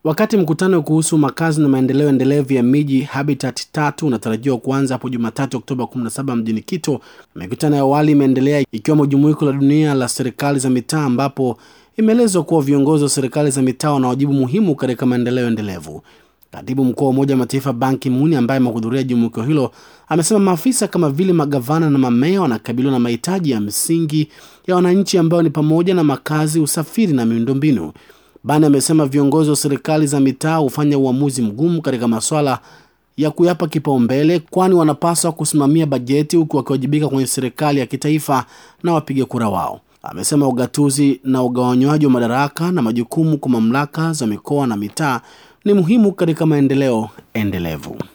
Wakati mkutano kuhusu makazi na maendeleo endelevu ya miji Habitat tatu unatarajiwa kuanza hapo Jumatatu Oktoba 17 mjini Quito, mikutano ya awali imeendelea ikiwemo jumuiko la dunia la serikali za mitaa ambapo imeelezwa kuwa viongozi wa serikali za mitaa wana wajibu muhimu katika maendeleo endelevu. Katibu mkuu wa Umoja wa Mataifa Ban Ki-moon ambaye amehudhuria jumuiko hilo amesema maafisa kama vile magavana na mamea wanakabiliwa na mahitaji ya msingi ya wananchi ambayo ni pamoja na makazi, usafiri na miundombinu. Ban amesema viongozi wa serikali za mitaa hufanya uamuzi mgumu katika masuala ya kuyapa kipaumbele, kwani wanapaswa kusimamia bajeti huku wakiwajibika kwenye serikali ya kitaifa na wapiga kura wao. Amesema ugatuzi na ugawanywaji wa madaraka na majukumu kwa mamlaka za mikoa na mitaa ni muhimu katika maendeleo endelevu.